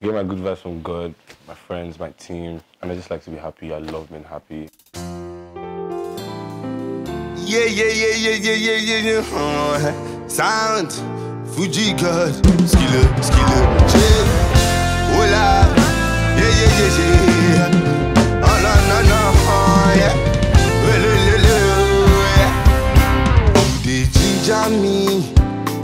get my good vibes from God, my friends, my team, and I just like to be happy. I love being happy. Yeah, yeah, yeah, yeah, yeah, yeah, yeah, yeah. Uh, sound, Fuji God, skiller, skiller, chill. Hola, yeah, yeah, yeah, yeah. Oh, no, no, no, oh, yeah. Well, well, well, well, yeah. You dey ginger me.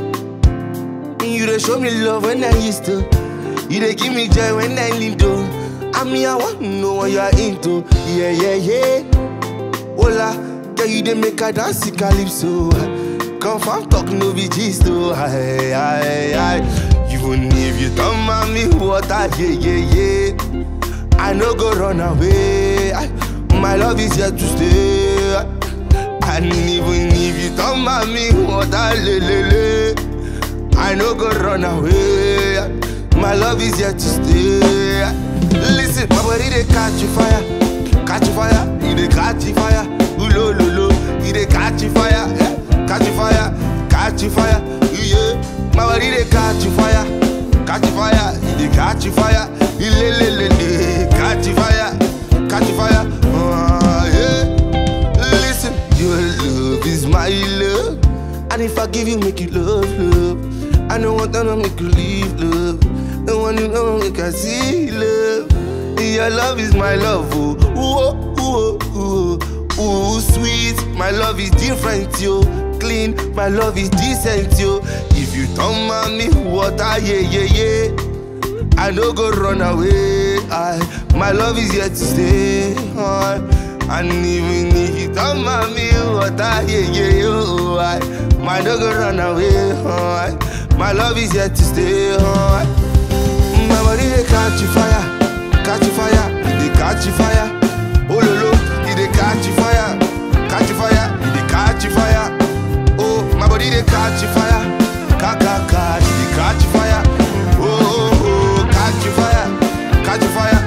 You dey show me love when I used to. You dey give me joy when I lean down. I mean, I want to know what you're into. Yeah, yeah, yeah. Hola, girl, you dey make her dance the calypso. Confirm talk no be gist oh. Aye, aye, aye. Even if you turn mommy water, yeah, yeah, yeah. I no go run away. Aye, My love is here to stay. And even if you turn mommy water, le, le, le. I no go run away. My love is here to stay. Listen, my body they catch fire, catch fire, you they catch fire. Ooh, lo, lo, lo, you they catch fire, yeah. catch fire, catch fire. Yeah, my body they catch fire, catch fire, you they catch fire. You le, le, le, le, catch fire, catch fire. Ah, yeah. Listen, your love is my love. And if I give you, make you love, love. I don't want to make you leave, love. The one you know, make I see, love. Your love is my love, oh. Ooh, ooh, ooh, ooh, sweet. My love is different, yo. Clean, my love is decent, yo. If you turn mommy water, yeah, yeah, yeah. I no go run away. I, my love is here to stay. I, and even if you don't mind me, what I yeah, yeah, yo, I, my no go run away. I, my love is here to stay. I, my body they catch fire, catch fire, they catch fire. Oh lo lo, it they catch fire, catch fire, it they catch fire. Oh, my body they catch fire, ka ka ka, it they catch fire. Oh, oh, oh, catch fire, catch fire.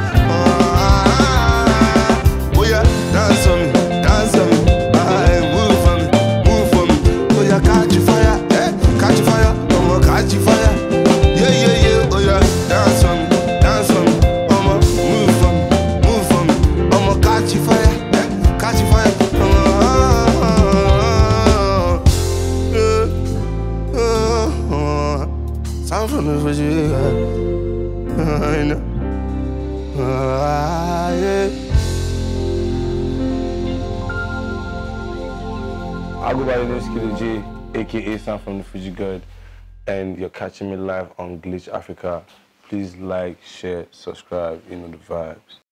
Ah, oh yeah, dance on me, dance on me, ah, move for me, move for me. Oh yeah, catch fire, eh, catch fire, oh my catch fire. Yeah yeah yeah, oh yeah, dance on me, dance on me, oh my move for me, move for me, oh my catch fire, eh, catch fire. Ah, yeah. Sound from the vision, I know. Ah, yeah. I go by the name Skiller J, aka Sam from the Fuji God, and you're catching me live on Glitch Africa. Please like, share, subscribe, you know the vibes.